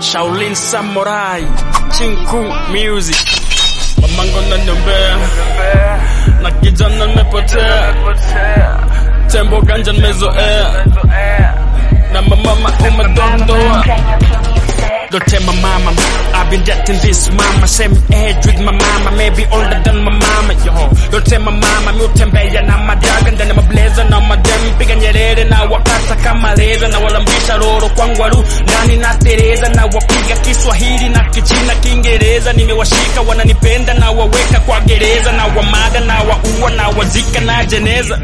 Shaolin Samurai, Chinku Music, mamango naniombea na kijana nimepotea, tembo ganja nimezoea na mamama umedondoa Don't tell my mama, I've been dating this mama, same age with my mama, maybe older than my mama, yo. Don't tell my mama, mi utembea na madaga ndani ya mableza na madem, piga nyerere na wakata kama leza na walambisha roro kwa ngwaru ndani na Tereza na wapiga Kiswahili na Kichina Kiingereza, nimewashika wananipenda na waweka kwa gereza na wamada na waua na wazika na jeneza.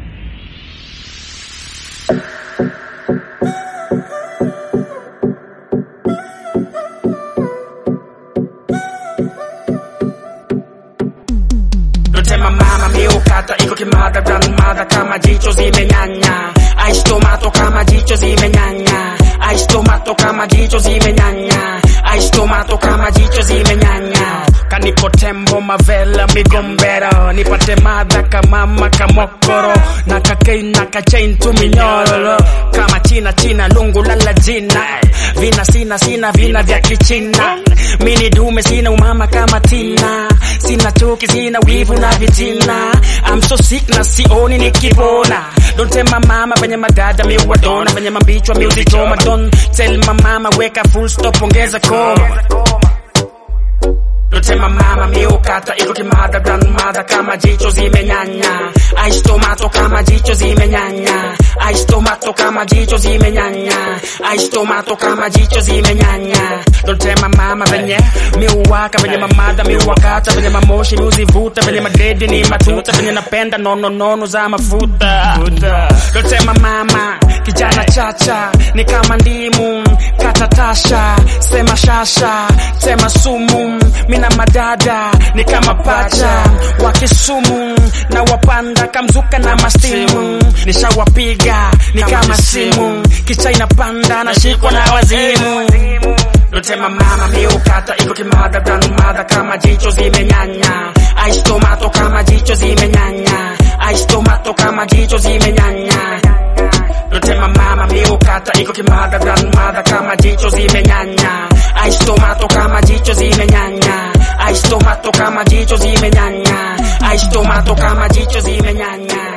Dotema mama miukata iko kimada grandmother kama jicho zimenyanya Ice tomato kama jicho zimenyanya Ice tomato kama jicho zimenyanya Ice tomato kama jicho zimenyanya Kaniko tembo mavela migombero Nipate madha kamama kamokoro Na kakei na kachain tuminyololo Kama china china lungu lala jina Vina sina sina vina vya kichina Mini dume sina umama kama tina Sina chuki sina wivu na vitina I'm so sick na sioni nikipona Don't tell my mama venye madada mi wadona Venye mambichwa mi uzichoma Don't tell my mama weka full stop ongeza koma Don't tell my mama mi ukata iko kimada grandmother kama jicho zimenyanya Ice tomato kama jicho zimenyanya Ice tomato kama jicho zimenyanya Ice tomato kama jicho zimenyanya Don't tell my mama venye mi uwaka venye mamada mi uwakata venye mamoshi mi uzivuta venye madredi ni matuta venye napenda nono nono za mafuta Don't tell my mama kijana chacha ni kama ndimu katatasha sema shasha sema sumu mina madada ni kama pacha wa Kisumu na wapanda kamzuka na mastimu nishawapiga ni kama simu kicha inapanda na shikwa na wazimu Lotema mama miukata iko kimada grandmother kama jicho zimenyanya Ice tomato kama jicho zimenyanya Ice tomato kama jicho zimenyanya Lotema mama miukata iko kimada grandmother kama jicho zimenyanya Ice tomato kama jicho zimenyanya Ice tomato kama jicho zimenyanya Ice tomato kama jicho zimenyanya